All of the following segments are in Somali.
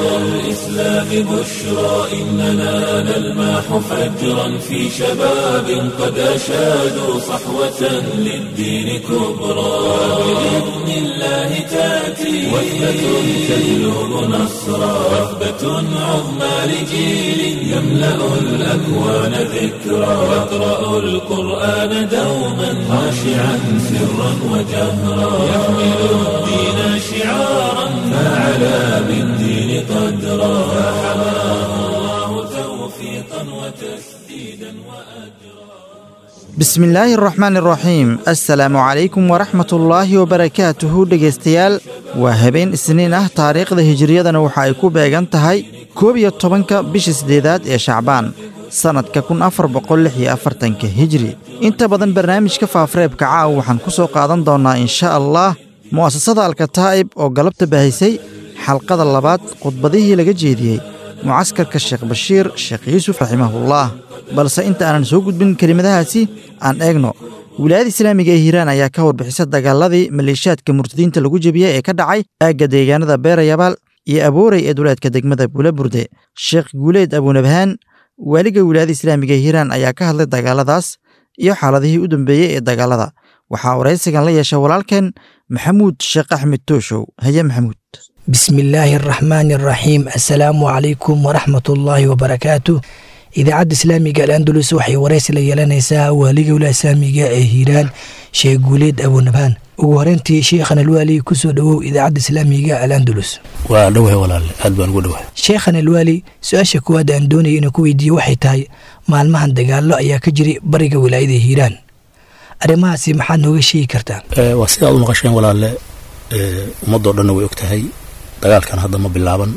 الإسلام بشرى إننا نلمح فجرا في شباب قد أشادوا صحوة للدين كبرى بإذن الله تأتي وثبة تجلب نصرا وثبة عظمى لجيل يملأ الأكوان ذكرا يقرأ القرآن دوما خاشعا سرا وجهرا يحمل الدين شعارا فعلى بالدين قدرا فحماه الله توفيقا وتسديدا وأجرا bismi illaahi araxmaan araxiim assalaamu calaykum waraxmatullaahi wabarakaatuhu dhegaystayaal waa habeen isniin ah taariikhda hijiriyadana waxa ay ku beegan tahay koob iyo tobanka bisha siddeedaad ee shacbaan sannadka kun afar boqol lix iyo afartanka hijri inta badan barnaamijka faafareebka caawa waxaan ku soo qaadan doonnaa insha allah mu'asasada alkataa'ib oo galabta baahisay xalqada labaad khudbadihii laga jeediyey mucaskarka sheekh bashiir sheekh yuusuf raximahullaah balse inta aanan soo gudbin kelimadahaasi aan eegno wilaayada islaamiga ee hiiraan ayaa ka warbixisa dagaaladii maleeshiyaadka murtadiinta lagu jebiyey ee ka dhacay aagga deegaanada beerayabaal iyo abooray ee duleedka degmada buulaburde sheekh guuleed abuunabhaan waaliga wilaayada islaamiga ee hiiraan ayaa ka hadlay dagaaladaas iyo xaaladihii u dambeeyey ee dagaalada waxaa waraysigan la yeesha walaalkeen maxamuud sheekh axmed tooshow haye maxamuud bismi illaahi araxmaani araxiim assalaamu calaykum waraxmatullaahi wabarakaatu idaacadda islaamiga alandulus waxay waraysi la yeelanaysaa waaliga wilaaya islaamiga ee hiiraan sheekh guuleed abuunabhaan ugu horeyntii sheekhan alwaali kusoo dhowow idaacadda islaamiga alandulus waa dhowahay walaale aad baan ugu dhowahay sheekhan alwaali su-aasha kuwaad aan doonaya inuu ku weydiiye waxay tahay maalmahan dagaallo ayaa ka jiray bariga wilaayada hiiraan arrimahaasi maxaad nooga sheegi kartaa waa sidaad u maqasheen walaale ummadoo dhanna way og tahay dagaalkan hadda ma bilaaban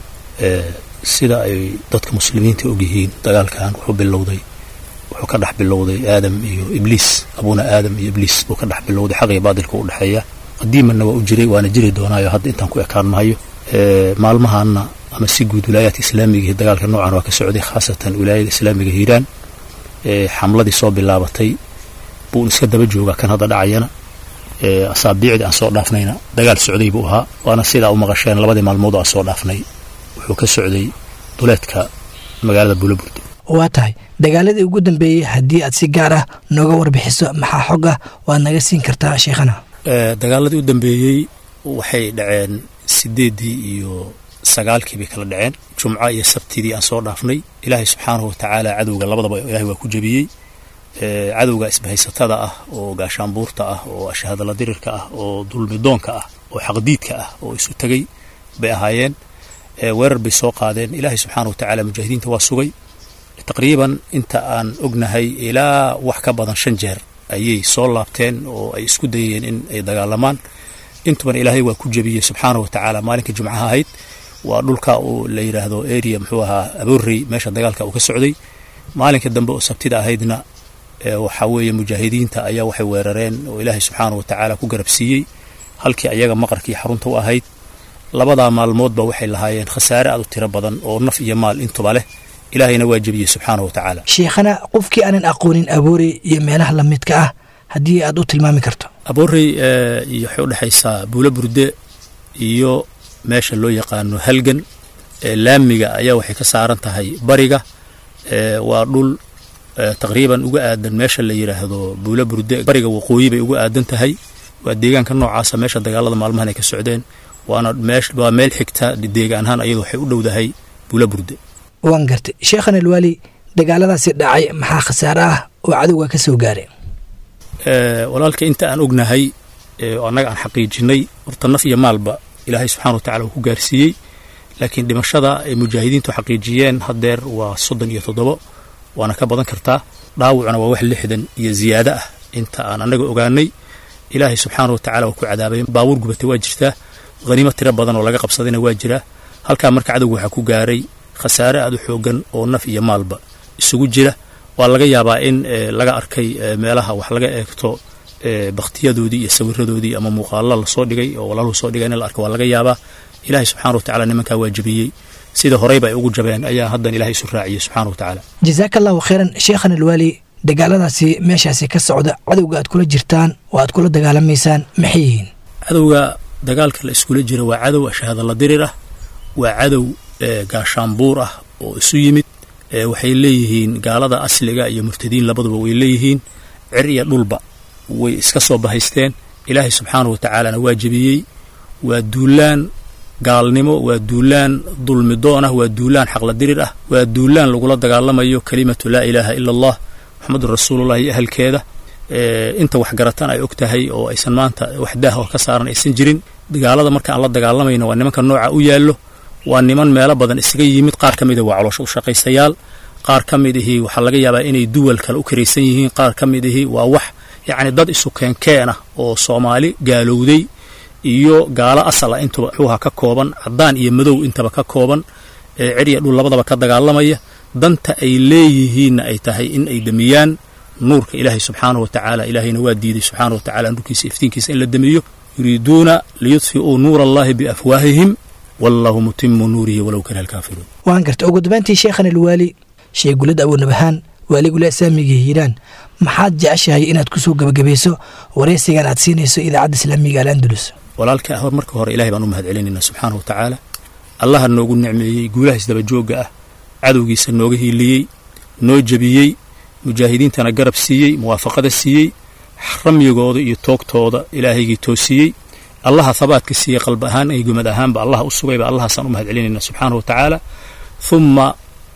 sida ay dadka muslimiinta og yihiin dagaalkan wuxuu bilowday wuxuu ka dhex bilowday aadam iyo ibliis abuuna aadam iyo ibliis buu ka dhex bilowday xaq iyo baadilka u dhexeeya qadiimanna waa u jiray waana jiri doonaayo hadda intaan ku ekaan mahayo maalmahaanna ama si guud wilaayaadka islaamiga iyo dagaalka noocan waa ka socday khaasatan wilaayada islaamiga hiiraan xamladii soo bilaabatay buu iska daba joogaa kan hadda dhacayana asaabiicdii aan soo dhaafnayna dagaal socday buu ahaa waana sidaa u maqasheen labadii maalmood oo aan soo dhaafnay wuxuu ka socday duleedka magaalada buulaburde waa tahay dagaaladii ugu dambeeyey haddii aad si gaar ah nooga warbixiso maxaa xog ah waad naga siin kartaa sheekhana dagaaladii u dambeeyey waxay dhaceen sideeddii iyo sagaalkii bay kala dhaceen jumco iyo sabtidii aan soo dhaafnay ilaahay subxaanahu watacaala cadowga labadaba ilahay waa ku jebiyey cadowga isbahaysatada ah oo gaashaanbuurta ah oo ashahadala dirirka ah oo dulmidoonka ah oo xaqdiidka ah oo isu tegay bay ahaayeen weerar bay soo qaadeen ilaahay subxaana wa tacaala mujaahidiinta waa sugay taqriiban inta aan ognahay ilaa wax ka badan shan jeer ayay soo laabteen oo ay isku dayeen in ay dagaalamaan intuban ilaahay waa ku jebiyey subxaana wa tacaala maalinka jumcaha ahayd waa dhulka uu la yidhaahdo area muxuu ahaa aboorrey meesha dagaalka uu ka socday maalinka dambe oo sabtida ahaydna waxaa weeye mujaahidiinta ayaa waxay weerareen oo ilaahay subxaana wa tacaala ku garabsiiyey halkii ayaga maqarkii xarunta u ahayd labadaa maalmoodba waxay lahaayeen khasaare aad u tiro badan oo naf iyo maal intuba leh ilaahayna waa jebiyey subxaana wa tacaala sheekhana qofkii aanan aqoonin aboorey iyo meelaha lamidka ah haddii aad u tilmaami karto aboorey iyo waxay u dhexaysaa buulo burde iyo meesha loo yaqaano halgan laamiga ayaa waxay ka saaran tahay bariga waa dhul taqriiban uga aadan meesha la yidhaahdo buulo burde bariga waqooyi bay uga aadan tahay waa deegaanka noocaasa meesha dagaalada maalmahan ay ka socdeen waana waa meel xigta deegaan ahaan ayadu waxay u dhowdahay buulo burde waan gartay sheekhan alwaali dagaaladaasi dhacay maxaa khasaare ah oo cadowga ka soo gaaray walaalka inta aan ognahay annaga aan xaqiijinay horta naf iyo maalba ilaahay subxana wa tacala uu ku gaarsiiyey laakiin dhimashada ay mujaahidiintu xaqiijiyeen haddeer waa soddon iyo toddobo waana ka badan kartaa dhaawacuna waa wax lixdan iyo ziyaado ah inta aan annaga ogaanay ilaahay subxaana wa tacala waa ku cadaabay baabuur gubatay waa jirtaa haniimo tiro badan oo laga qabsadayna waa jiraa halkaa marka cadowga waxaa ku gaaray khasaare aad u xoogan oo naf iyo maalba isugu jira waa laga yaabaa in laga arkay meelaha wax laga eegto bakhtiyadoodii iyo sawiradoodii ama muuqaalo lasoo dhigay oo walaaluhu soo dhigay in la arka waa laga yaabaa ilaahay subxana wa tacala nimankaa waa jebiyey sida horeyba ay ugu jabeen ayaa haddan ilahay isu raaciyey subxana wa tacaala jasaaka allahu khayran sheekhan alwaali dagaaladaasi meeshaasi ka socda cadowga aad kula jirtaan oo aad kula dagaalamaysaan maxay yihiin cadowga dagaalka la iskula jira waa cadow shahaadala dirir ah waa cadow gaashaanbuur ah oo isu yimid waxay leeyihiin gaalada asliga iyo murtadiin labaduba way leeyihiin cir iyo dhulba way iska soo bahaysteen ilaahay subxaanahu wa tacaalana waa jebiyey waa duulaan gaalnimo waa duulaan dulmidoon ah waa duulaan xaqladirir ah waa duulaan lagula dagaalamayo kelimatu laa ilaaha ila allah moxamedun rasuulullah iyo ahalkeeda inta waxgaratan ay og tahay oo aysan maanta wax daah oo ka saaran aysan jirin gaalada marka aan la dagaalamayno waa nimanka nooca u yaallo waa niman meelo badan isaga yimid qaar ka mida waa caloosho u shaqaystayaal qaar ka mid ihii waxaa laga yaabaa inay duwal kale u karaysan yihiin qaar ka mid ihii waa wax yacni dad isu keenkeen ah oo soomaali gaalowday iyo gaalo asal ah intuba xuuha ka kooban caddaan iyo madow intaba ka kooban cirya dhul labadaba ka dagaalamaya danta ay leeyihiinna ay tahay in ay demiyaan nuurka ilaahay subxaanahu wa tacaala ilaahayna waa diiday subxaanahu wa tacala nuurkiisa iftiinkiisa in la demiyo yuriiduuna liyudfi'uu nuura allahi biafwaahihim wallahu mutimu nuurihi walow kariha alkaafiruun waan garta ugu dambayntii sheekhan alwaali sheekh gulad abuunabahaan waaligula islaamiga hiiraan maxaad jeceshahay inaad ku soo gebagabayso waraysigan aad siinayso idaacadda islaamiga al'andalus walaalka hor marka hore ilahay baan u mahad celinayna subxaanahu wa tacaala allaha noogu nicmeeyey guulaha isdabajoogga ah cadowgiisa nooga hiiliyey noo jebiyey mujaahidiintana garab siiyey muwaafaqada siiyey ramyigooda iyo toogtooda ilaahaygii toosiyey allaha habaadka siiyey qalb ahaan iyo gumad ahaanba allaha u sugayba allahaasaan u mahad celinayna subxaanahu wa tacaala humma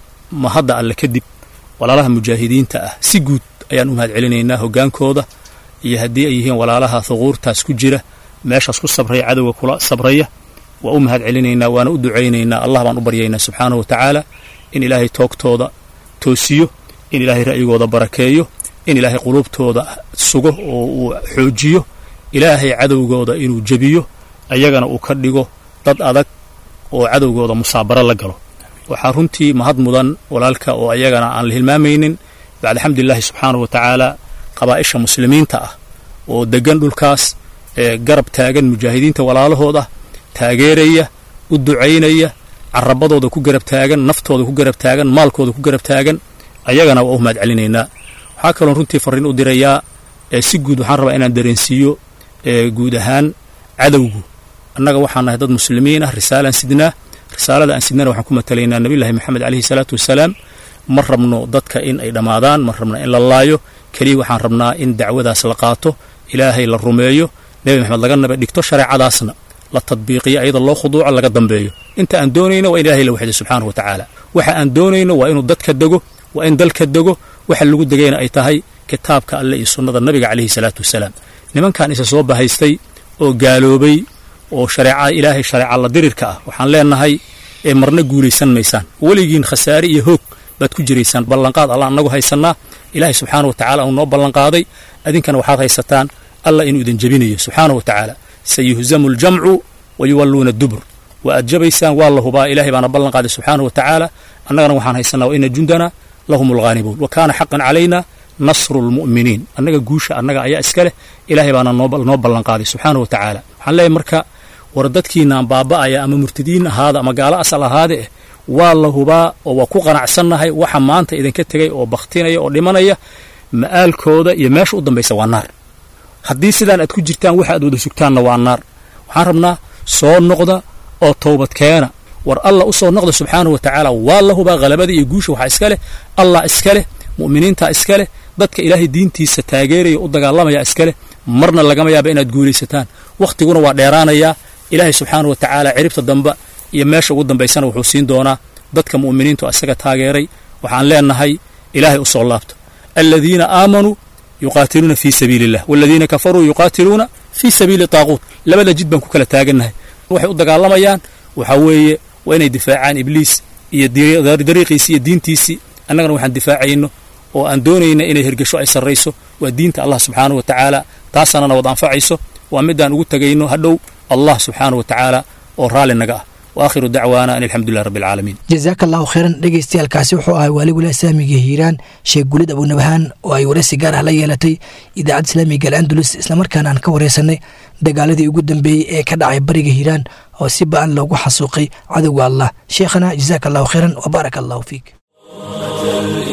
ma hadda alle kadib walaalaha mujaahidiinta ah si guud ayaan u mahad celinaynaa hoggaankooda iyo haddii ay yihiin walaalaha huquurtaas ku jira meeshaas ku sabraya cadowga kula sabraya waa u mahad celinaynaa waana u ducaynaynaa allah baan u baryaynaa subxaanahu wa tacaala in ilaahay toogtooda toosiyo in ilaahay ra'yigooda barakeeyo in ilaahay quluubtooda sugo oo uu xoojiyo ilaahay cadowgooda inuu jebiyo ayagana uu ka dhigo dad adag oo cadowgooda musaabaro la galo waxaa runtii mahad mudan walaalka oo ayagana aan la hilmaamaynin bacda xamdulilaahi subxaanahu wa tacaala qabaa'isha muslimiinta ah oo deggan dhulkaas ee garab taagan mujaahidiinta walaalahooda taageeraya u ducaynaya carabadooda ku garab taagan naftooda ku garab taagan maalkooda ku garab taagan ayagana waa u mahad celinaynaa waxaa kaloon runtii farriin u dirayaa si guud waxaan rabaa inaan dareensiiyo guud ahaan cadowgu annaga waxaan nahay dad muslimiin ah risaalaan sidnaa risaalada aan sidnana waxaan ku matalaynaa nabiyullaahi moxamed caleyhi salaatu wasalaam ma rabno dadka in ay dhammaadaan ma rabno in la laayo keliya waxaan rabnaa in dacwadaas la qaato ilaahay la rumeeyo nebi maxamed laga naba dhigto shareecadaasna la tadbiiqiyo ayada loo khuduuco laga dambeeyo inta aan doonayno waa in ilahay la waxday subxaanahu wa tacaala waxa aan doonayno waa inuu dadka dego waa in dalka dego waxa lagu degayna ay tahay kitaabka alle iyo sunnada nabiga caleyhi salaatu wasalaam nimankan isa soo bahaystay oo gaaloobay oo shareecada ilaahay shareeca la dirirka ah waxaan leenahay ee marna guulaysan maysaan weligiin khasaare iyo hoog baad ku jiraysaan ballanqaad alla annagu haysannaa ilaahay subxaanahu wa tacala uu noo ballanqaaday adinkana waxaad haysataan alla inuu idin jebinayo subxaanahu wa tacaala sayuhzamu aljamcu wa yuwalluuna dubur waa aad jabaysaan waa la hubaa ilahay baana ballanqaaday subxaanahu wa tacaala annagana waxaan haysanaa wa ina jundana lahum alghaanibuun wa kaana xaqan calayna nasru lmu'miniin annaga guusha annaga ayaa iska leh ilaahay baana noo ballanqaaday subxaanahu wa tacaala waxaan leeyahay marka war dadkiinaan baaba'aya ama murtadiin ahaada ama gaalo asal ahaade eh waa la hubaa oo waa ku qanacsannahay waxa maanta idinka tegay oo bakhtinaya oo dhimanaya ma'aalkooda iyo meesha u dambaysa waa naar haddii sidaan aad ku jirtaan waxa aad wada sugtaanna waa naar waxaan rabnaa soo noqda oo towbad keena war allah u soo noqda subxaanahu wa tacaala waa la hubaa halabada iyo guusha waxaa iska leh allah iska leh mu'miniinta iska leh dadka ilaahay diintiisa taageeraya u dagaalamaya iska leh marna lagama yaaba inaad guulaysataan wakhtiguna waa dheeraanayaa ilaahay subxaanahu wa tacaala ciribta damba iyo meesha ugu dambaysana wuxuu siin doonaa dadka mu'miniintu isaga taageeray waxaan leenahay ilaahay u soo laabto aladiina aamanuu yuqaatiluuna fii sabiili illah waladiina kafaruu yuqaatiluuna fii sabiili taaquut labada jid baan ku kala taagannahay waxay u dagaalamayaan waxaa weeye waa inay difaacaan ibliis iyo dariiqiisii iyo diintiisii annagana waxaan difaacayno oo aan doonayna inay hergesho ay sarrayso waa diinta allah subxaanahu wa tacaala taasanana wad anfacayso waa midaan ugu tegayno hadhow allah subxaanahu wa tacaala oo raalli naga ah waakhiru dacwaana an alxamdulilah rabbi alcaalamiin jazaaka allahu khayran dhegeystayaalkaasi wuxuu ahay waaligula islaamiga hiiraan sheekh gulid abuunabahaan oo ay waraysi gaar ah la yeelatay idaacadda islaamiga al'andalus islamarkaana aan ka waraysanay dagaaladii ugu dambeeyey ee ka dhacay bariga hiiraan oo si ba-an loogu xasuuqay cadowga allah sheekhana jazaaka allahu khayran wa baaraka allahu fiik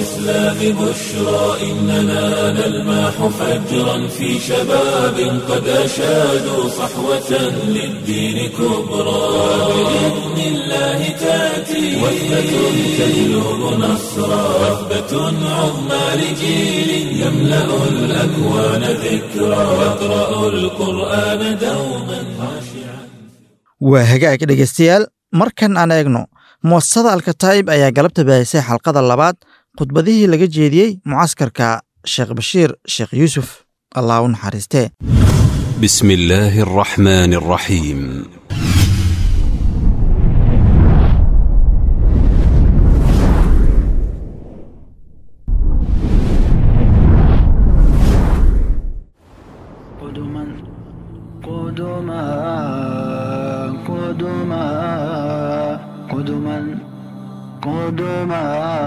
الإسلام بشرى إننا نلمح فجرا في شباب قد أشادوا صحوة للدين كبرى بإذن الله تأتي وثبة تجلب نصرا وثبة عظمى لجيل يملأ الأكوان ذكرى يقرأ القرآن دوما خاشعا waa hagaag dhegaystayaal markan aan eegno muasasada alkataa'ib ayaa galabta baahisay xalqada labaad khudbadihii laga jeediyey mucaskarka sheekh bashiir sheekh yuusuf allah u naxariistee بسم الله الرحمن الرحيم قدما قدما قدما قدما قدما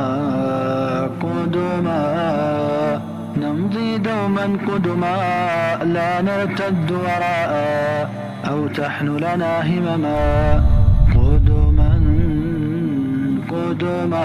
قدما نمضي دوما قدما لا نرتد وراء أو تحن لنا همما قدما قدما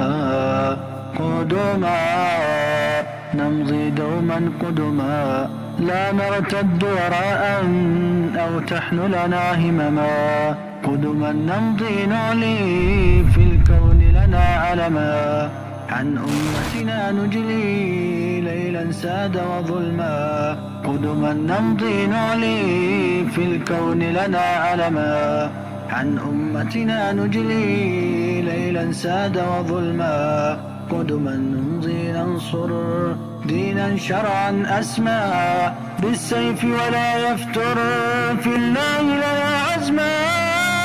قدما نمضي دوما قدما لا نرتد وراء أو تحن لنا همما قدما نمضي نعلي في الكون لنا علما عن أمتنا نجلي ليلا ساد وظلما قدما نمضي نعلي في الكون لنا علما عن أمتنا نجلي ليلا ساد وظلما قدما نمضي ننصر دينا شرعا أسمى بالسيف ولا يفتر في الله لنا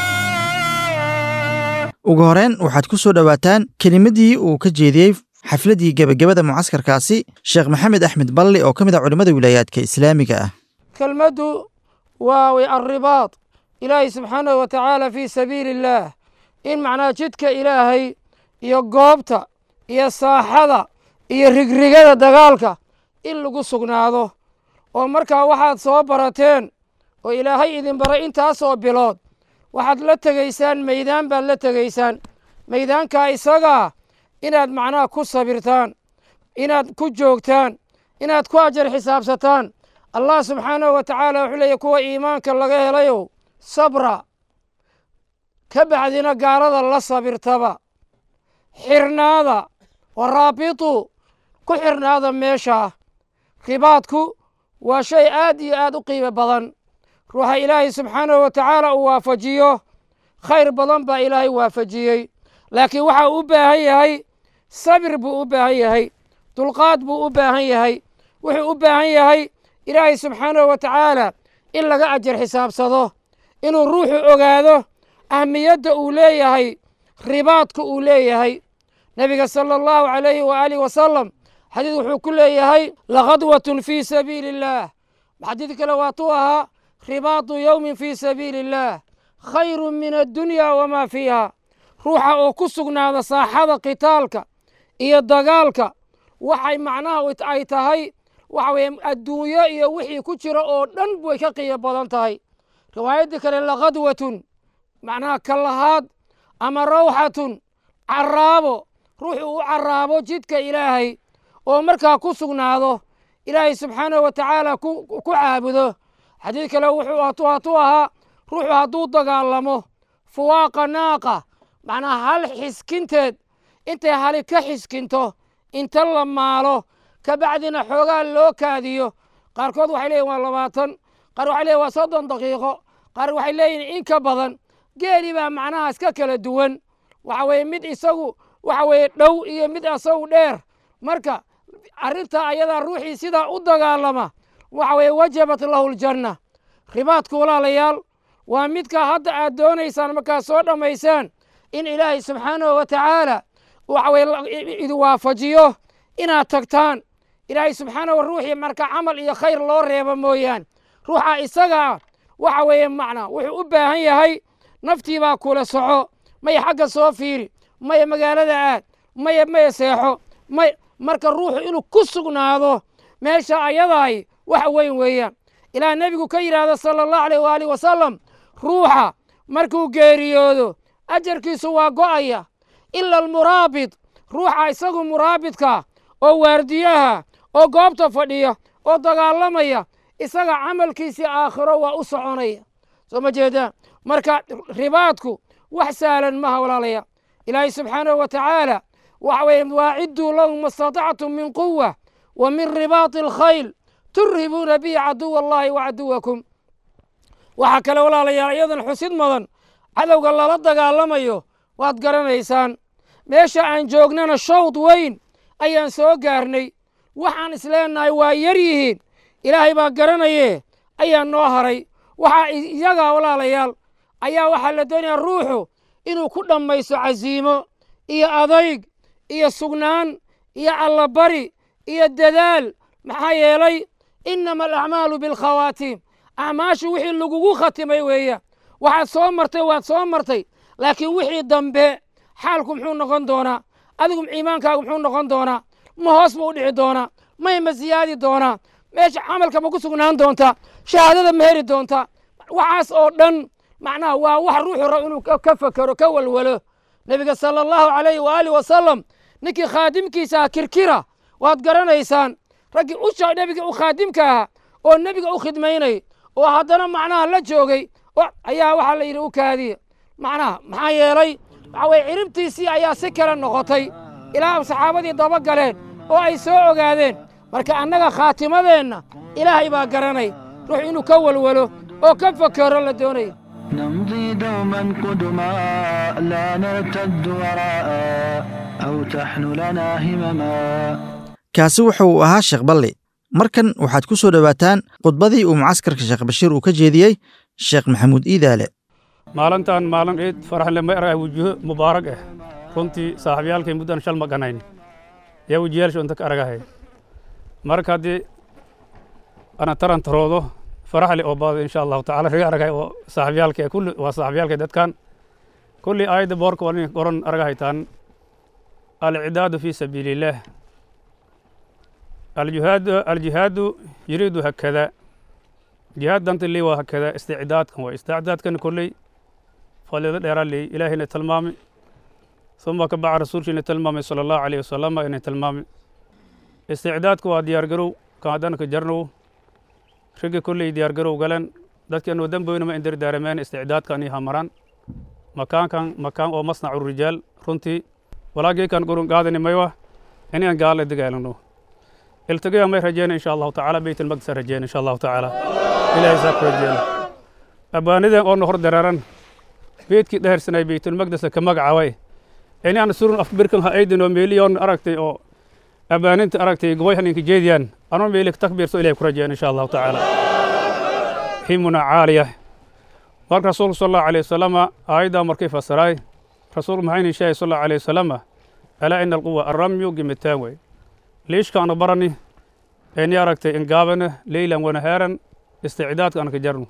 عزما ugu horeen waxaad ku soo dhowaataan kelimadii uu ka jeediyey xafladdii gebagabada mucaskarkaasi sheekh maxamed axmed balli oo ka mid ah culimmada wilaayaadka islaamiga ah kelmaddu waa wy alribaad ilaahay subxaanahu wa tacaala fii sabiili illaah in macnaha jidka ilaahay iyo goobta iyo saaxada iyo rigrigada dagaalka in lagu sugnaado oo markaa waxaad soo barateen oo ilaahay idin baray intaasoo bilood waxaad la tegaysaan meydaan baad la tegaysaan meydaankaa isagaa inaad macnaha ku sabirtaan inaad ku joogtaan inaad ku ajar xisaabsataan allah subxaanahu wa tacaala wuxuu leeyahy kuwa iimaanka laga helayow sabra ka bacdina gaalada la sabirtaba xirnaada waraabitu ku xirnaada meeshaa ribaadku waa shay aad iyo aad u qiimo badan ruuxa ilaahay subxaanahu wa tacaala uu waafajiyo khayr badan baa ilaahay waafajiyey laakiin waxa uu u baahan yahay sabir buu u baahan yahay dulqaad buu u baahan yahay wuxuu u baahan yahay ilaahay subxaanahu wa tacaala in laga ajar xisaabsado inuu ruuxu ogaado ahmiyadda uu leeyahay ribaadka uu leeyahay nebiga sala allahu calayhi waaalih wasalam xadiid wuxuu ku leeyahay lakhadwatun fii sabiili illaah xadiid kale waatuu ahaa ribaatu yowmin fii sabiili illaah khayru min addunya wamaa fiiha ruuxa oo ku sugnaada saaxada qitaalka iyo dagaalka waxay macnaha ay tahay waxa weye adduunyo iyo wixii ku jira oo dhan way ka qiimo badan tahay riwaayaddii kale lakhadwatun macnaha kallahaad ama rawxatun caraabo ruuxuu u caraabo jidka ilaahay oo markaa ku sugnaado ilaahay subxaanahu wa tacaala ku caabudo xadiid kale wuxuu hatuu ahaa ruuxu hadduu dagaalamo fuwaaqa naaqa macnaha hal xiskinteed intay hali ka xiskinto inta la maalo ka bacdina xoogaa loo kaadiyo qaarkood waxay leeyihin waa labaatan qaar waxay leeyihin waa soddon daqiiqo qaar waxay leeyihin in ka badan geeli baa macnaha iska kala duwan waxa weeye mid isagu waxa weeye dhow iyo mid isagu dheer marka arrintaa ayadaa ruuxii sidaa u dagaalama waxa weeye wajabat lahu ljanna ribaadku walaalayaal waa midka hadda aad doonaysaan markaad soo dhammaysaan in ilaahay subxaanahu wa tacaala waxa weye idin waafajiyo inaad tagtaan ilaahay subxaanahu ruuxii marka camal iyo khayr loo reebo mooyaan ruuxa isagaa waxa weeye macnaa wuxuu u baahan yahay naftiibaa kula soco maya xagga soo fiiri maya magaalada aad maya maya seexo may marka ruuxu inuu ku sugnaado meesha ayadaay wax weyn weeyaan ilaa nebigu ka yidhaahdo sala allahu aleyh waaalih wasalam ruuxa markuu geeriyoodo ajarkiisu waa go'aya ila almuraabit ruuxa isagu muraabidka oo waardiyaha oo goobta fadhiya oo dagaalamaya isaga camalkiisii aakhiro waa u soconaya soo ma jeedaan marka ribaadku wax sahlan maha walaalaya ilaahay subxaanahu wa tacaala waxa weye waacidduu lahum ma statactum min quwa wa min ribaati alkhayl turhibuuna bihi caduwa allahi wa caduwakum waxaa kale walaalayaal iyadan xusid mudan cadowga lala dagaalamayo waad garanaysaan meesha aan joognana shawd weyn ayaan soo gaarnay waxaan isleenahay waa yar yihiin ilaahay baa garanaye ayaa noo haray waxaa iyagaa walaalayaal ayaa waxaa la doonayaa ruuxu inuu ku dhammaysto casiimo iyo adayg iyo sugnaan iyo allabari iyo dadaal maxaa yeelay innama alacmaalu bilkhawaatiim acmaashu wixii lagugu khatimay weeya waxaad soo martay waad soo martay laakiin wixii dambe xaalku muxuu noqon doonaa adigu iimaankaagu muxuu noqon doonaa ma hoos buu u dhici doonaa may ma siyaadi doonaa meesha camalka ma ku sugnaan doontaa shahaadada ma heri doontaa waxaas oo dhan macnaha waa wax ruuxu rab inuu ka fakero ka walwalo nebiga sala allahu calayhi waaalih wasalam ninkii khaadimkiisa ah kirkira waad garanaysaan raggii usha nebiga u khaadimka ahaa oo nebiga u khidmaynay oo haddana macnaha la joogay ayaa waxaa la yidhi u kaadiya macnaha maxaa yeelay waxa weye ciribtiisii ayaa si kale noqotay ilaa saxaabadii daba galeen oo ay soo ogaadeen marka annaga khaatimadeenna ilaahay baa garanay ruux inuu ka walwalo oo ka fakero la doonaya نمضي دوما قدما لا نرتد وراء أو تحن لنا همما kaasi wuxuu ahaa sheekh balli markan waxaad ku soo dhowaataan khudbadii uu mucaskarka sheekh bashiir uu ka jeediyey sheekh maxamuud iidaale maalintan maalin ciid faraxle ma arag wujuho mubaarag ah runtii saaxiibyaalkay muddan shal ma ganayn yaa wejiyaalsha unta ka aragahay marka haddii ana taran taroodo faraxle oo baado insha allahu tacala riga aragay oo saaxiibyaalkay kulli waa saaxiibyaalkay dadkan kulli aayadda boorka waa nin qoran aragahaytaan alcidaadu fi sabiili illaah الجهاد الجهاد يريد هكذا جهاد دانت اللي وهكذا استعداد كان واستعداد كان كلي فلذا دير لي إلهي نتلمامي ثم كبع رسول شي نتلمامي صلى الله عليه وسلم إن تلمامي استعداد كوا ديار جرو كادن كجرنو شق كلي ديار جرو قالن dadka inuu damboyna ma indir daarameen isticdaadkan iyo hamaraan makaankan makaan oo masnacu rijaal runtii walaagii kan gurun qaadani maywa inaan gaala dagaalano التقيا ما رجينا ان شاء الله تعالى بيت المقدس رجينا ان شاء الله تعالى الى يساق رجينا ابانيدا oo noqor dararan beedkii dheersanay بيت المقدس ka magacaway in aan surun afbirkan ha aydino milyan aragtay oo abaaninta aragtay goboy haninka jeediyaan anoo meelik takbiirso ilaahay ku rajeen insha Allah ta'ala himuna caaliya marka rasuul sallallahu alayhi wasallam aayada markay fasiray rasuul maxayni shay sallallahu alayhi wasallam ala in alquwa arramyu gimitaan way ليش كانوا برني إني أركت إن قابنا ليلا ونهارا استعداد كان كجرنو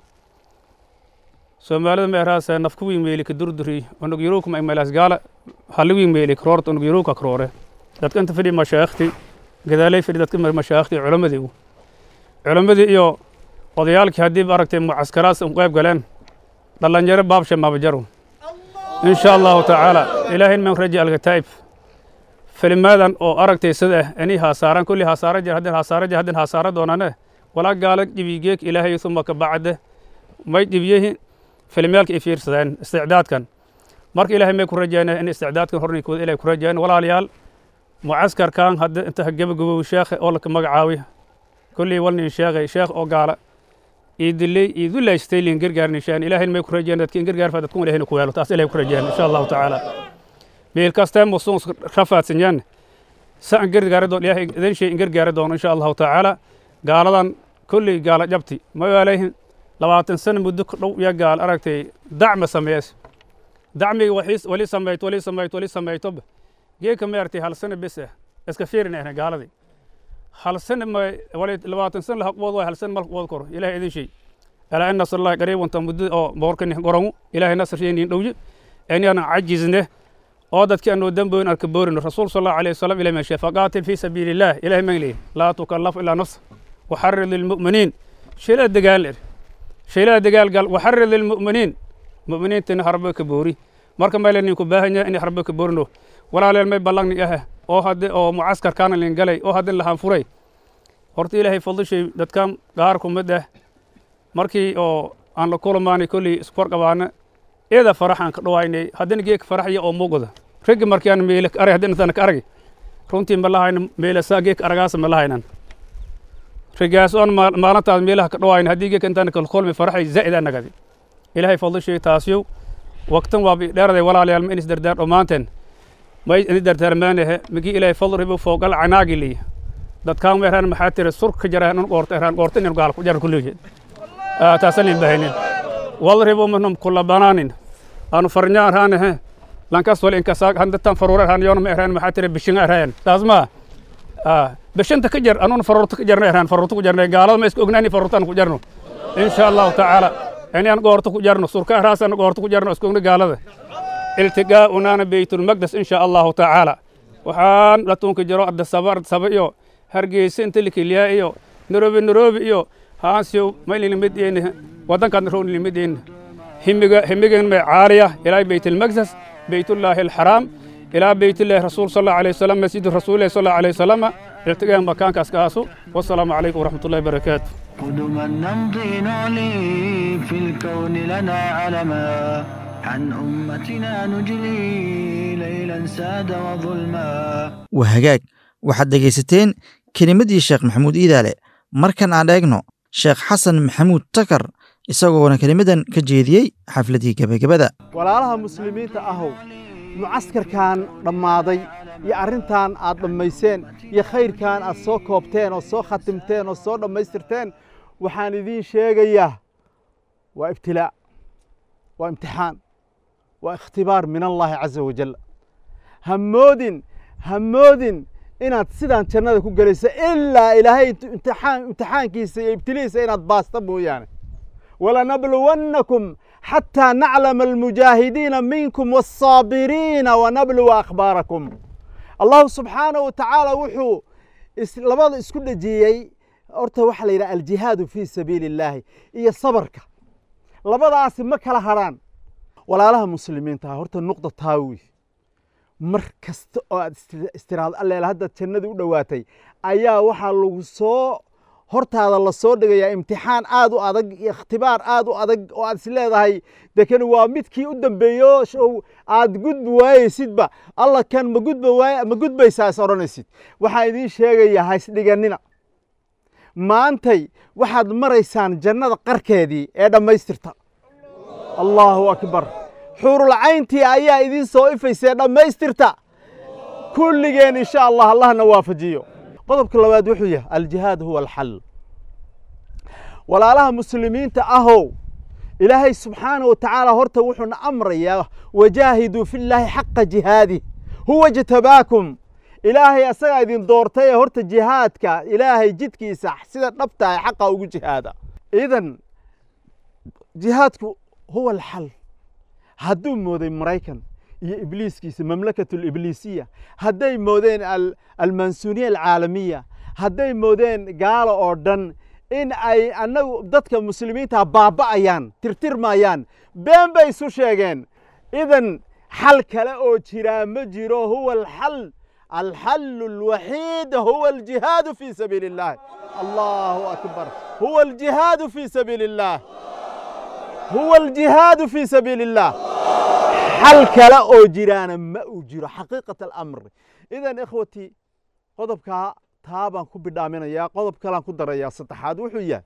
سومالي مهراس نفكوي ميلك دردري ونق يروك ما إملاس قال هلوي ميلك رورت ونق يروك أكرورة دات كنت فدي مشايختي كذلك فدي دات كمر مشايختي علماء ديو علماء دي إيو odayaalkii haddii aragtay mucaskaraas un qayb galeen dhallinyaro baabsha mabajaro in sha allahu tacaala ilaahay man raja alkataa'ib filimaadan oo aragtay sida inay haasaaran kulli hasaara jir haddin hasaara jir haddin hasaara doonane walaa gaala jibigeek ilaahay suma ka bacde may jibiyehi filimyaalka ay fiirsadeen isticdaadkan marka ilaahay may ku rajaynaya in isticdaadkan horninkooda ilaahay ku rajayn walaalayaal mucaskarkan hadda inta gabagabow sheekhe oo laka magacaawi kulli walnin sheekhay sheekh oo gaala iidiley iidullaystay lin gargaarnishaan ilaahay may ku rajayn dadka in gargaarfa dadkun ilahayna ku weelo taas ilaahay ku rajayn insha allahu tacaala meel kastee musuun rafaadsanyan sa an gargaari doon ilaahay idin shay in gargaari doono insha allahu tacaala gaaladan kolley gaala jabti ma waalayhin labaatan sano muddo ku dhow iyo gaal aragtay dacma sameeyas dacmiga waxiis wali samayt wali samayt wali samaytoba geeka ma artay hal sano bes ah iska fiirinayna gaaladii hal sano ma wali labaatan sano lahaqbood waay hal sano malaqbood koro ilaahay idin shay alaa in nasr allahi qariibunta muddo oo boorkani gorangu ilaahay nasr shaynin dhowye inaan cajizne oo dadkii aanu damboyn arka boorino rasuul sal allahu alayh wasalam ilahi meeshe faqaatil fii sabiili illah ilahi man leeyahy laa tukallaf ilaa nafsa waxarid lilmu'miniin shaylaa dagaal er shaylaa dagaal gal waxarid lilmu'miniin mu'miniintana harba ka boori marka mayla ninku baahanya in rabbi ka borno walaaleel may ballangni ah oo hadde oo mucaskarkaana lin galay oo haddin lahaan furay horta ilaahay fadlishay dadkan gaar kumid ah markii oo aan la kulamaanay kolley iskor qabaana eeda farax aan ka dhawaynay haddina geek faraxya oo muuqda raggi markii aan meele arag haddina tana ka aragi runtii ma lahayna meele saa geek aragaasa ma lahaynan rigaas oon maalintaas meelaha ka dhawaayna haddii geek intaan kala kulmi faraxay zaa'idaa nagadi ilaahay fadlishay taasiyow waqtan waa dheeraday walaalayaal ma inis dardaar dhammaanteen may ini dardaarmaanahe migi ilaahay fadl ribo foogal canaagi liya dadkaan ma eraan maxaa tiri sur ka jara nun qoorta eraan qoorta inin gaal ku jaran kulligeed taasan in bahaynin wal ribo manum kula banaanin aanu farnyaan raanahe lankas wal inkasaag handatan faruura eraan yoona ma eraan maxaa tiri bishinga eraan taas ma bishanta ka jar anuun faruurta ka jarna eraan faruurta ku jarna gaalada ma iska ognaani faruurtaan ku jarno insha allahu tacaala inaan goorta ku jarno surka raasana goorta ku jarno iska ogna gaalada iltigaa'unaana beytulmaqdes insha allahu tacaala waxaan dhatuunka jiro arda saba arda saba iyo hargeysa inta likiliyaa iyo nairobi nairobi iyo haansiyo maylilimideyne waddankaadna rownilimadeyne himiga himigan may caaliya ilaa beytilmaqdes beytullaahi alxaraam ilaa beytillahi rasuul sal allahu alayhi wasalam masjid rasuulillahi sal allahu alayhi wasalam iltigaa makaankaas kaasu wasalaamu calaykum waraxmatullahi barakaatu قدما نمضي نعلي في الكون لنا علما عن أمتنا نجلي ليلا ساد وظلما waa hagaag waxaad dhegaysateen kelimaddii sheekh maxamuud iidaale markan aan eegno sheekh xasan maxamuud takar isagoona kelimadan ka jeediyey xafladdii gebagabada walaalaha muslimiinta ahow mucaskarkan dhammaaday iyo arrintan aad dhammayseen iyo khayrkan aad soo koobteen oo soo khatimteen oo soo dhammaystirteen waxaan idiin sheegayaa waa ibtilaa waa imtixaan waa ikhtibaar min allaahi caza wajal ha moodin ha moodin inaad sidaan jannada ku gelayso ilaa ilaahay imtixaan imtixaankiisa iyo ibtilihiisa inaad baasta mooyaane walanabluwannakum xataa naclama almujaahidiina minkum waالsaabiriina wanabluwa akhbaarakum allahu subxaanahu wa tacaala wuxuu labada isku dhejiyey horta waxaa la yidhaha aljihaadu fii sabiili illaahi iyo sabarka labadaasi ma kala hadrhaan walaalaha muslimiinta horta nuqda taawi mar kasta oo aad istiraado alleel haddaad jannadii u dhowaatay ayaa waxaa lagu soo hortaada la soo dhigayaa imtixaan aad u adag iyo ikhtibaar aad u adag oo aad is leedahay dekani waa midkii u dambeeyo show aad gudbi waayeysidba alla kan ma gudba waay ma gudbaysaa is odhanaysid waxaan idiin sheegayaa ha isdhiganina maantay waxaad maraysaan jannada qarkeedii ee dhammaystirta allaahu akbar xuurulcayntii ayaa idiin soo ifaysee dhammaystirta kulligeen insha allah allahna waafajiyo qodobka labaad wuxuu yahay aljihaad huwa alxal walaalaha muslimiinta ahow ilaahay subxaanahu wa tacaala horta wuxuuna amrayaa wajaahiduu fi llaahi xaqa jihaadih huwa jtabaakum ilaahay asagaa idin doortay ee horta jihaadka ilaahay jidkiisa sida dhabtahay xaqa ugu jihaada idan jihaadku huwa alxal hadduu mooday maraykan iyo ibliiskiisa mamlakatu libliisiya hadday moodeen almansuniya alcaalamiya hadday moodeen gaalo oo dhan in ay annagu dadka muslimiinta baaba'ayaan tirtirmayaan been bay isu sheegeen idan xal kale oo jiraa ma jiro huwa alxal الحل الوحيد هو الجهاد في سبيل الله الله أكبر هو الجهاد في سبيل الله هو الجهاد في سبيل الله حل كلا أو جيران ما أجير حقيقة الأمر إذا إخوتي قضبك تابا كبدامنا يا قضب كلام كدر يا ستحاد وحويا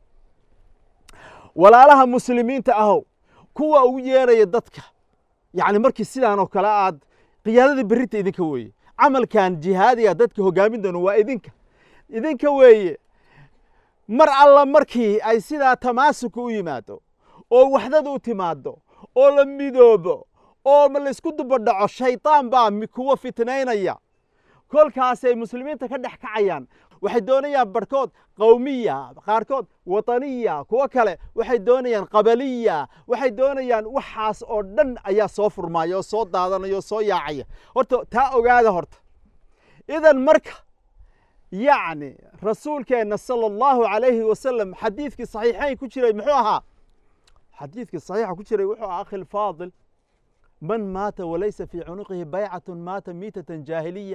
ولا لها مسلمين تأهو كوا ويرا يدتك يعني مركز سيدان وكلا عاد قيادة بريت إذن كوي camalkan jihaadiga dadka hogaamin doono waa idinka idinka weeye mar alla markii ay sidaa tamaasuka u yimaado oo waxdada u timaado oo la midoobo oo laysku dubadhaco shaydaan baa kuwa fitnaynaya kolkaasay muslimiinta ka dhex kacayaan waxay doonayaan barhkood qowmiya qaarkood wataniya kuwo kale waxay doonayaan qabaliya waxay doonayaan waxaas oo dhan ayaa soo furmaya oo soo daadanaya oo soo yaacaya horta taa ogaada horta idan marka yacni rasuulkeenna sala allahu calayhi wasalam xadiidkii saxiixayn ku jiray muxuu ahaa xadiidkii saxiixa ku jiray wuxuu ahaa akhi lfaadil man maata walaysa fii cunuqihi baycatun maata miitatan jaahiliya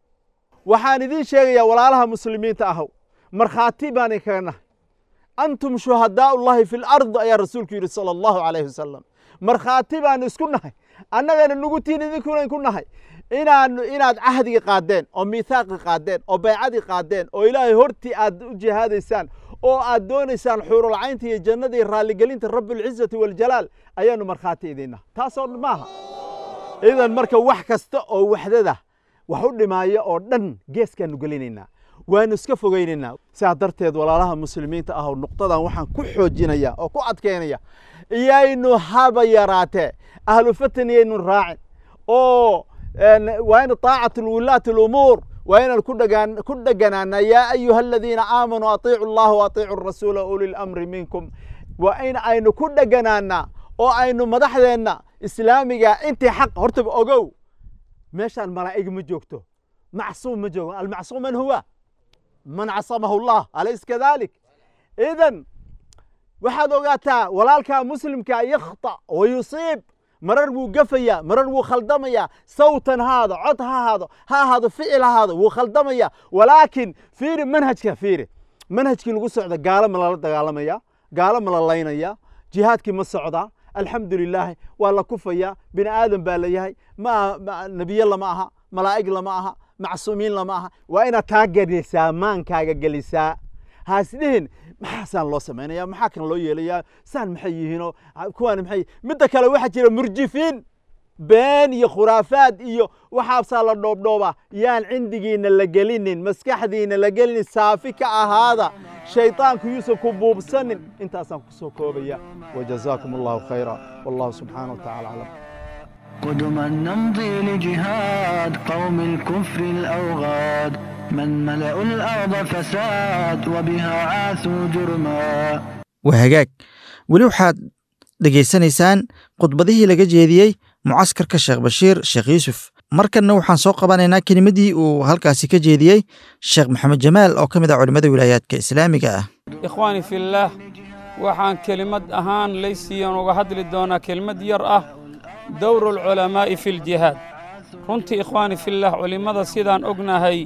waxaan idiin sheegayaa walaalaha muslimiinta ahow markhaati baan idinkaga nahay antum shuhadaau llahi fi lard ayaa rasuulku yidhi sala allahu calayhi wasalam markhaati baanu isku nahay annagana nugu tiin idinkuna ku nahay inaan inaad cahdigii qaadeen oo miithaaqii qaadeen oo baycadii qaadeen oo ilaahay hortii aad u jihaadaysaan oo aad doonaysaan xuurulcaynta iyo jannada iyo raalligelinta rabbilcizati waljalaal ayaanu markhaati idiinnaha taasoo maaha idan marka wax kasta oo waxdada wax u dhimaaya oo dhan geeskaanu gelinaynaa waanu iska fogaynaynaa sidaa darteed walaalaha muslimiinta ah nuqdadan waxaan ku xoojinaya oo ku adkaynaya iyaynu haba yaraatee ahlu fatan iyaynu raacin oo waa in طaacat wulaati اlumuur waa inaan ku dheganaana yaa ayuha aladiina aamanuu aطiicu اllaha waطiicu rasuula uli lamri minkum waa in aynu ku dheganaana oo aynu madaxdeenna islaamiga intii xaq hortaba ogow meeshaan malaa'ig ma joogto macsuum ma joogo almacsuum man huwa man casamahu llah alays kadalik idan waxaad ogaataa walaalkaa muslimka yakhطأ wa yusiib marar buu gafaya marar wuu khaldamaya sawtan haado cod ha ahaado ha ahaado ficil ha ahaado wuu khaldamaya walaakin fiiri manhajka fiiri manhajkii lagu socda gaalo ma lala dagaalamaya gaalo ma la laynaya jihaadkii ma socdaa alxamdu lilaahi waa la kufaya bini aadan baa la yahay ma nebiye lama aha malaa'ig lama aha macsuumiin lama aha waa inaad taa gelisaa maankaaga gelisaa haasdhihin maxaasaan loo samaynaya maxaa kan loo yeelayaa saan maxay yihiinoo kuwaan maxay midda kale waxaa jira murjifiin been iyo khuraafaad iyo waxaasaa la dhoobdhoobaa yaan cindigiina la gelinin maskaxdiina la gelinin saafi ka ahaada shayطaanku yuusan ku buubsanin intaasaan ku soo koobaya wajazaakum allahu khayra wallahu subxaanaه wa tacala aclam قدما نمضي لجهاد قوم الكفر الأوغاد من ملأوا الأرض فساد وبها عاثوا جرما waa hagaag weli waxaad dhegaysanaysaan khudbadihii laga jeediyey mucaskarka sheekh bashiir sheekh yuusuf markanna waxaan soo qabanaynaa kelimadii uu halkaasi ka jeediyey sheekh maxamed jamaal oo ka mid ah culimmada wilaayaadka islaamiga ah ikhwaani fillaah waxaan kelimad ahaan laysiiyan uga hadli doonaa kelimad yar ah dowru alculamaa'i fi ljihaad runtii ikhwaani fillaah culimmada sidaan ognahay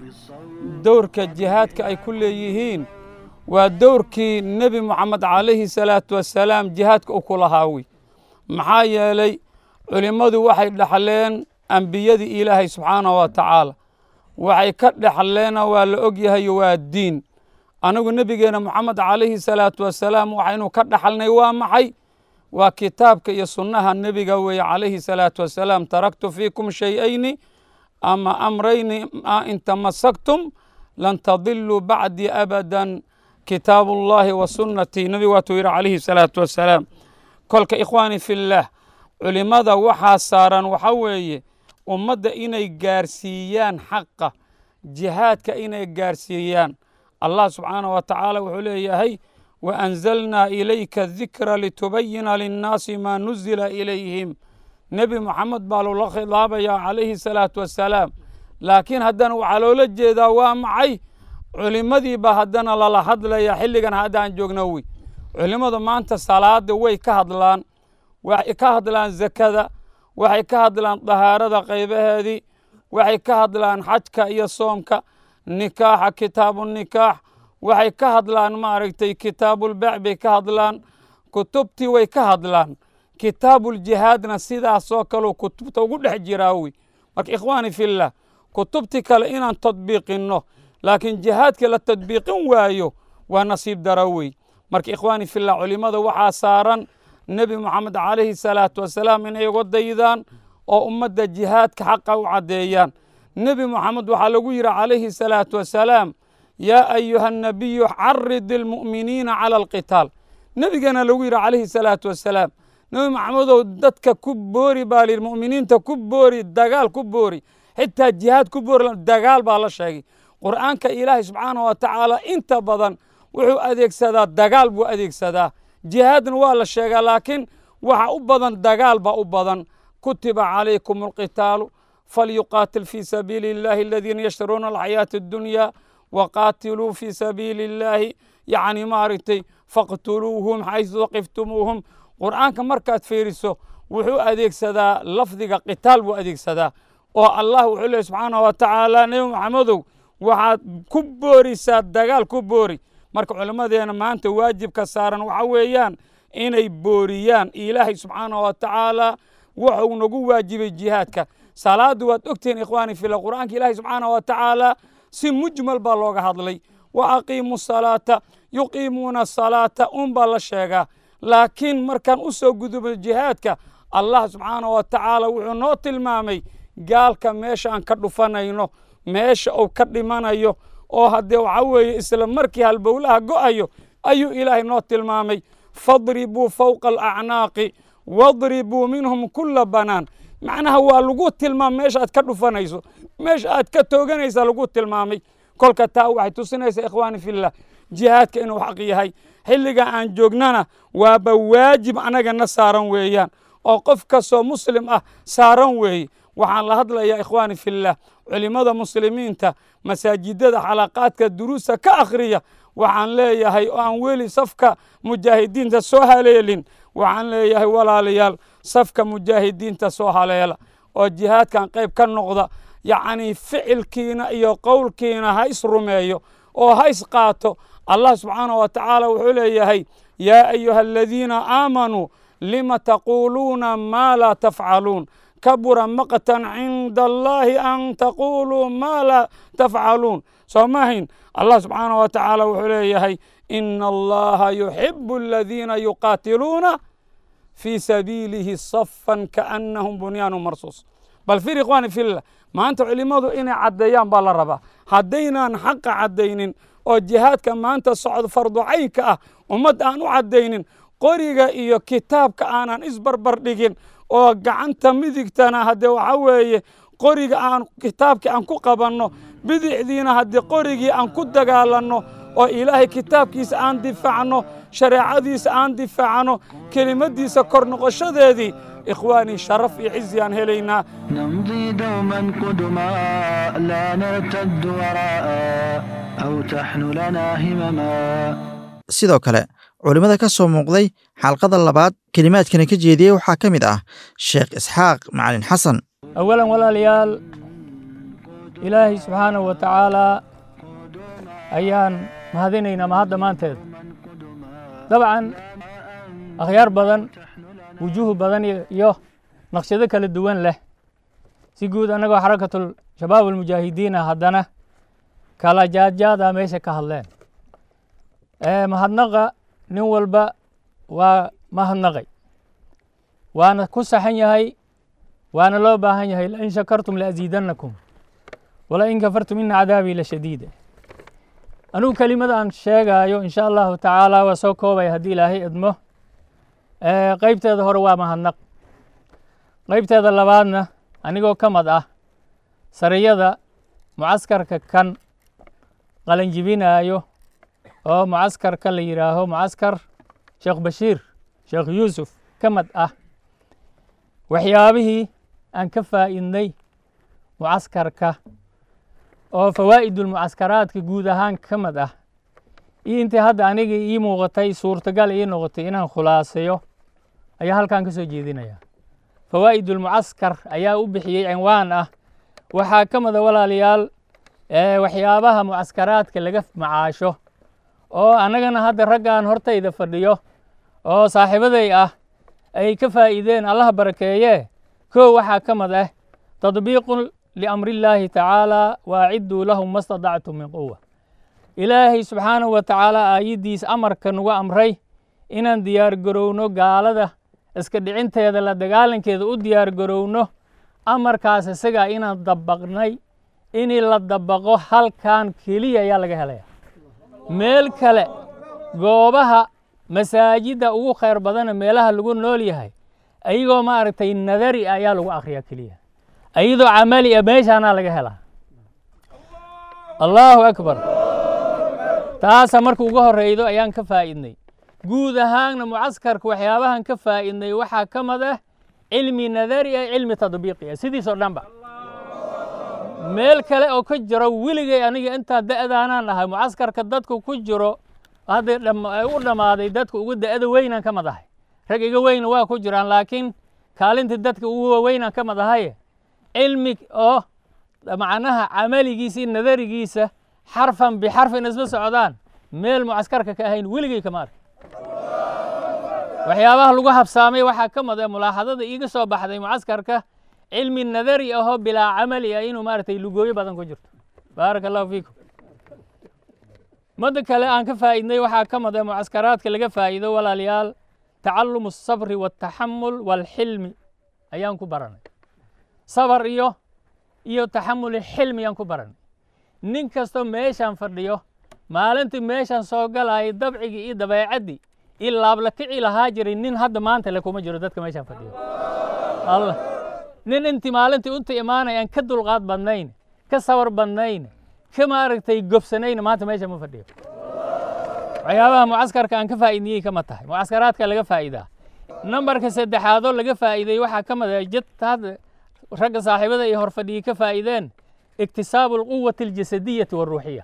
dowrka jihaadka ay ku leeyihiin waa dowrkii nebi moxamed calayhi salaatu wasalaam jihaadka u ku lahaawi maxaa yeelay culimmadu waxay dhexleen ambiyadii ilaahay subxaanahu wa tacaala waxay ka dhexleena waa la ogyahayo waa diin anigu nebigeenna moxamed calayhi salaatu wasalaam waxaynu ka dhexalnay waa maxay waa kitaabka iyo sunnaha nebiga weeye calayhi salaatu wasalaam taraktu fiikum shay-ayni ama amrayni in tamasaktum lan tadiluu bacdii abadan kitaabu ullaahi wa sunnatii nebigu waatuu yidhi calayhi salaatu wasalaam kolka ikhwaani fillaah culimmada waxaa saaran waxaa weeye ummadda inay gaarsiiyaan xaqa jihaadka inay gaarsiiyaan allah subxaanahu wa tacaala wuxuu leeyahay waanzalnaa ilayka dikra litubayina linnaasi maa nuzila ilayhim nebi moxamed baa loola khidaabayaa calayhi salaatu wasalaam laakiin haddana waxaa loola jeedaa waa maxay culimmadii baa haddana lala hadlaya xilligan haddaan joogno wey culimmadu maanta salaada way ka hadlaan waxay ka hadlaan zakada waxay ka hadlaan dahaarada qaybaheedii waxay ka hadlaan xajka iyo soomka nikaaxa kitaabu nikaax waxay ka hadlaan maaragtay kitaabulbeec bay ka hadlaan kutubtii way ka hadlaan kitaabuljihaadna sidaasoo kaleu kutubta ugu dhex jiraa wey marka ikhwaani fillah kutubtii kale inaan tadbiiqinno laakiin jihaadkii la tadbiiqin waayo waa nasiib dara wey marka ikhwaani fillah culimmada waxaa saaran nebi moxamed calayhi salaatu wasalaam inay uga daydaan oo ummadda jihaadka xaqa u caddeeyaan nebi moxamed waxaa lagu yidhi calayhi salaatu wasalaam yaa ayuha annabiyu carid ilmu'miniina cala alqitaal nebigana lagu yidhi calayhi salaatu wasalaam nebi maxamedow dadka ku boori baa layidhi mu'miniinta ku boori dagaal ku boori xitaa jihaad ku boori dagaal baa la sheegay qur'aanka ilaahay subxaanahu wa tacaala inta badan wuxuu adeegsadaa dagaal buu adeegsadaa jihaadna waa la sheegaa laakiin waxa u badan dagaal baa u badan kutiba calaykum alqitaalu falyuqaatil fii sabiili illahi aladiina yashtaruuna alxayaata addunya waqaatiluu fii sabiili illaahi yacni maaragtay faqtuluuhum xaysu waqiftumuuhum qur'aanka markaad fiiriso wuxuu adeegsadaa lafdiga qitaal buu adeegsadaa oo allah wuxuu leehy subxaanahu wa tacaala nebi maxamedow waxaad ku boorisaa dagaal ku boori marka culimmadeena maanta waajibka saaran waxa weeyaan inay booriyaan ilaahay subxaanahu wa tacaala wuxuu nagu waajibay jihaadka salaaddu waad ogtihiin ikhwaani fila qur'aanka ilaahay subxaanahu wa tacaala si mujmal baa looga hadlay wa aqiimu salaata yuqiimuuna salaata unbaa la sheegaa laakiin markaan u soo gudubno jihaadka allah subxaanahu wa tacaala wuxuu noo tilmaamay gaalka meesha aan ka dhufanayno meesha uu ka dhimanayo oo haddee waxa weeye isla markii halbowlaha go'ayo ayuu ilaahay noo tilmaamay fadribuu fawqa alacnaaqi wadribuu minhum kulla banaan macnaha waa lagu tilmaamay meesha aad ka dhufanayso meesha aad ka tooganaysa lagu tilmaamay kolka taa waxay tusinaysaa ikhwaani fillah jihaadka inuu xaq yahay xilliga aan joognana waaba waajib anagana saaran weeyaan oo qof kastoo muslim ah saaran weeye waxaan la hadlayaa ikhwaani fillah culimmada muslimiinta masaajidada xalaqaadka duruusta ka akhriya waxaan leeyahay oo aan weli safka mujaahidiinta soo haleelin waxaan leeyahay walaalayaal safka mujaahidiinta soo haleela oo jihaadkan qayb ka noqda yacni ficilkiina iyo qowlkiina ha is rumeeyo oo ha is qaato allah subxaanahu wa tacaala wuxuu leeyahay yaa ayuha aladiina aamanuu lima taquuluuna maa laa tafcaluun kabura maqtan cinda allahi an taquluu maa laa tafcaluun soo maahayn allah subxaanahu wa tacaala wuxuu leeyahay ina allaha yuxibu aladiina yuqaatiluuna fii sabiilihi safan kaannahum bunyaanu marsuus bal fir ikhwaani fillah maanta culimmadu inay caddeeyaan baa la rabaa haddaynaan xaqa caddaynin oo jihaadka maanta socdo farducaynka ah ummad aan u caddaynin qoriga iyo kitaabka aanan isbarbar dhigin oo gacanta midigtana haddee waxa weeye qoriga aan kitaabkii aan ku qabanno bidixdiina haddii qorigii aan ku dagaalanno oo ilaahay kitaabkiisa aan difaacno shareecadiisa aan difaacno kelimadiisa kor noqoshadeedii ikhwaanii sharaf iyo cizi aan helaynaa نمضي دوما قدما لا نرتد وراء أو تحن لنا همما sidoo kale culimmada ka soo muuqday xalqada labaad kelimaadkana ka jeediyey waxaa ka mid ah sheekh isxaaq macalin xasan awalan walaalayaal ilaahay subxaanahu wa tacaalaa ayaan mahadinaynaa mahadda maanteeda dabcan akhyaar badan wujuuh badan iyo naqshado kala duwan leh si guud annagoo xarakatul shabaab almujaahidiina haddana kala jaadjaadaa meesha ka hadleen mahadnaqa nin walba waa mahadnaqay waana ku saxan yahay waana loo baahan yahay lain shakartum laaziidannakum walain kafartum ina cadaabii la shadiida anugu kelimada aan sheegaayo insha allahu tacaala waa soo koobaya haddii ilaahay idmo qaybteeda hore waa mahadnaq qaybteeda labaadna anigoo ka mad ah sariyada mucaskarka kan qalanjibinaayo oo mucaskarka la yidhaaho mucaskar sheekh bashiir sheekh yuusuf ka mad ah waxyaabihii aan ka faa'iidnay mucaskarka oo fawaa'idulmucaskaraadka guud ahaan ka mid ah iyo intii hadda aniga ii muuqatay suurtagal ii noqotay inaan khulaasayo ayaa halkan ka soo jeedinaya fawaa'idulmucaskar ayaa u bixiyey cinwaan ah waxaa ka mida walaalayaal waxyaabaha mucaskaraadka laga macaasho oo annagana hadda raggaan hortayda fadhiyo oo saaxiibaday ah ay ka faa'iideen allaha barakeeye kow waxaa ka mid ah tadbiiqun liamri illaahi tacaala waacidduu lahum ma stadactum min quwa ilaahay subxaanahu wa tacaala aayaddiisa amarka nagu amray inaan diyaar garowno gaalada iska dhicinteeda la dagaalankeeda u diyaar garowno amarkaas isagaa inaan dabaqnay in la dabaqo halkan keliya ayaa laga helaya meel kale goobaha masaajidda ugu khayr badana meelaha lagu nool yahay ayagoo maaragtay nadari ah ayaa lagu akhriyaa keliya ayadoo camali ah meeshaanaa laga helaa allaahu akbar taasa marka uga horreydo ayaan ka faa'iidnay guud ahaanna mucaskarka waxyaabahan ka faa'iidnay waxaa ka mid ah cilmi nadari ah cilmi tadbiiqi ah sidiisoo dhanba meel kale oo ka jiro weligay aniga intaa da'daanaan ahay mucaskarka dadku ku jiro hadda u dhammaaday dadka ugu da'ada weynaan ka mid ahay rag iga weyna waa ku jiraan laakiin kaalinta dadka ugu waaweynaan ka mid ahaye cilmi oo macnaha camaligiisa iyo nadarigiisa xarfan bixarfin isla socdaan meel mucaskarka ka ahayn weligay kama ark waxyaabaha lagu habsaamay waxaa ka mid ah mulaaxadada iiga soo baxday mucaskarka cilmi nadari ahoo bilaa camali ah inuu maaragtay lugooyo badan ku jirto baaraka allahu fiikum madda kale aan ka faa'iidnay waxaa ka mid ah mucaskaraadka laga faa'iido walaalayaal tacalumu asabri waltaxamul walxilmi ayaan ku baranay sabar iyo iyo taxamul xilmi ayaan ku baranay nin kastoo meeshaan fadhiyo maalintii meeshaan soo galayay dabcigii iyo dabeecaddii in laabla kici lahaa jiray nin hadda maanta le kuma jiro dadka meeshaan fadhiyo allah nin intii maalintii unta imaanay aan ka dulqaad badnayn ka sabar badnayn ka maaragtay gobsanayn maanta meesha ma fadhiyo waxyaabaha mucaskarka aan ka faa'iidniyey kama tahay mucaskaraadka laga faa'iidaa nambarka saddexaadoo laga faa'iiday waxaa ka mid ah jad hadda ragga saaxiibada iyo horfadhiyey ka faa'iideen iktisaabu alquwati aljasadiyati walruuxiya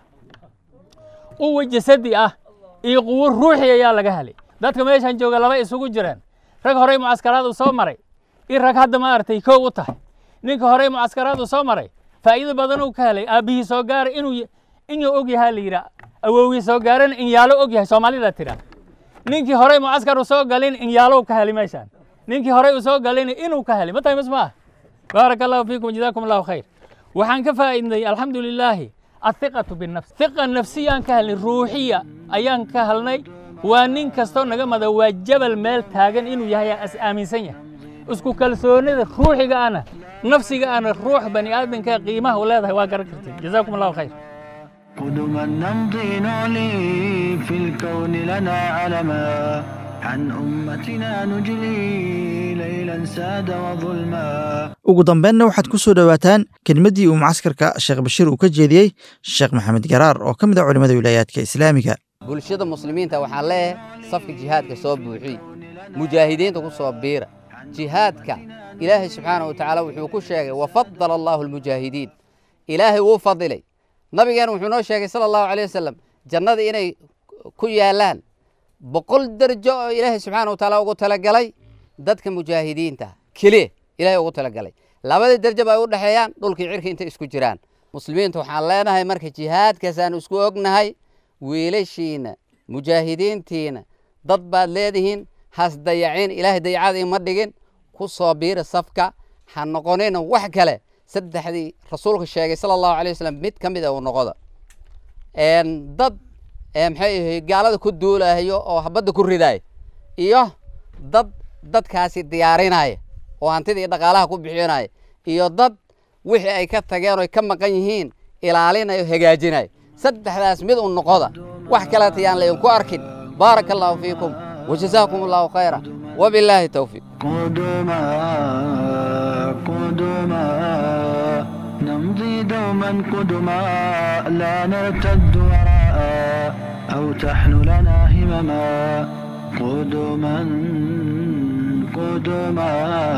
quwa jasadi ah iyo quwo ruuxi ayaa laga helay dadka meeshaan jooga laba isugu jireen rag horey mucaskaraad uu soo maray iyo rag hadda maaragtay kow u tahay ninka horey mucaskaraad uu soo maray faa'iido badan uu ka helay aabbihii soo gaaray inuu inuu og yahaa la yidhaa awowgii soo gaarana in yaalo og yahay soomaalida tiraa ninkii horey mucaskar uu soo galin in yaalo ka helay meeshaan ninkii horey uu soo galin inuu ka helay ma tahay mas maaha baaraka allahu fiikum jazaakum allahu khayr waxaan ka faa'iidnay alxamdu lilaahi athiqatu binafs thiqa nafsiyaan ka helnay ruuxiya ayaan ka helnay waa nin kastoo naga mada waa jabal meel taagan inuu yahay as aaminsan yahay isku kalsoonida ruuxiga ana nafsiga ana ruux bani aadamka qiimaha u leedahay waa garan kartay jazaakum allahu khayr قدما نمضي نعلي في الكون لنا علما عن أمتنا نجلي ليلا ساد وظلما ugu dambeynna waxaad ku soo dhowaataan kelmaddii uu mucaskarka sheekh bashiir uu ka jeediyey sheekh maxamed garaar oo ka mid ah culimmada wilaayaadka islaamiga bulshada muslimiinta waxaan leeyahay safka jihaadka soo buuxiy mujaahidiinta ku soo biira jihaadka ilaahay subxaanahu watacaala wuxuu ku sheegay wafadala allaahu almujaahidiin ilaahay wuu fadilay nabigeena wuxuu noo sheegay sala allahu calay wasalam jannada inay ku yaallaan boqol derjo oo ilaahay subxaana wa taala ugu talagalay dadka mujaahidiinta keliya ilaahay ugu talagalay labada derjo ay u dhexeeyaan dhulkii cirka intay isku jiraan muslimiinta waxaan leenahay marka jihaadkaasaan isku ognahay wiilashiina mujaahidiintiina dad baad leedihiin has dayacin ilaahay dayacada ima dhigin ku soo biira safka ha noqonina wax kale saddexdii rasuulka sheegay sala allahu alay wasalam mid ka mid a uu noqoda dad maxay ahay gaalada ku duulahayo oo habadda ku ridaaya iyo dad dadkaasi diyaarinaya oo hantida iyo dhaqaalaha ku bixinaya iyo dad wixii ay ka tageen oy ka maqan yihiin ilaalinayo hagaajinayo saddexdaas mid u noqoda wax kaleeta yaan laydinku arkin baaraka allahu fiikum wajazaakum allahu khayra wabilaahi towfiiq قدما قدما نمضي دوما قدما لا نرتد وراء أو تحن لنا همما قدما قدما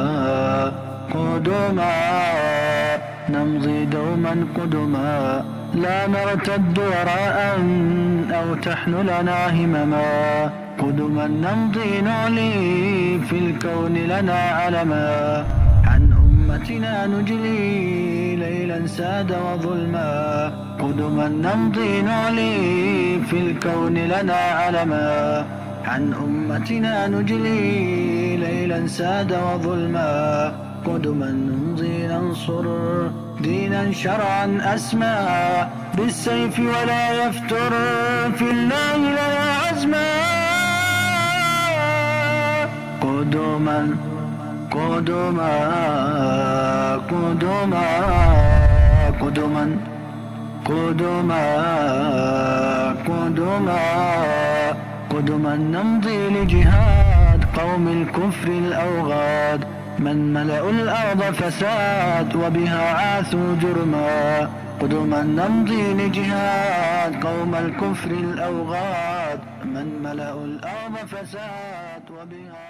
قدما نمضي دوما قدما لا نرتد وراء أو تحن لنا همما قدما نمضي نعلي في الكون لنا علما عن أمتنا نجلي ليلا ساد وظلما قدما نمضي نعلي في الكون لنا علما عن أمتنا نجلي ليلا ساد وظلما قدما نمضي ننصر دينا شرعا أسمى بالسيف ولا يفتر في الله لنا عزما قدما قدما قدما قدما قدما قدما قدما نمضي لجهاد قوم الكفر الأوغاد من ملأوا الأرض فساد وبها عاثوا جرما قدما نمضي لجهاد قوم الكفر الأوغاد من ملأوا الأرض فساد وبها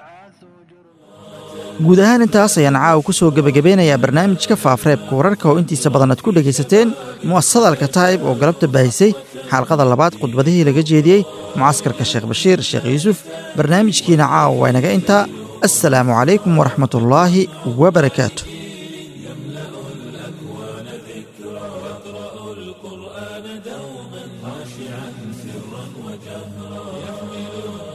guud ahaan intaas ayaan caawa ku soo gebagabeynayaa barnaamijka faafreebka wararka oo intiisa badan aad ku dhegaysateen mu'asasada alkataa'ib oo galabta baahisay xalqada labaad khudbadihii laga jeediyey mucaskarka sheekh bashiir sheekh yuusuf barnaamijkiina caawa waa inaga intaa assalaamu calaykum waraxmatullaahi wabarakaatu القرآن دوما خاشعا سرا وجهرا يحمل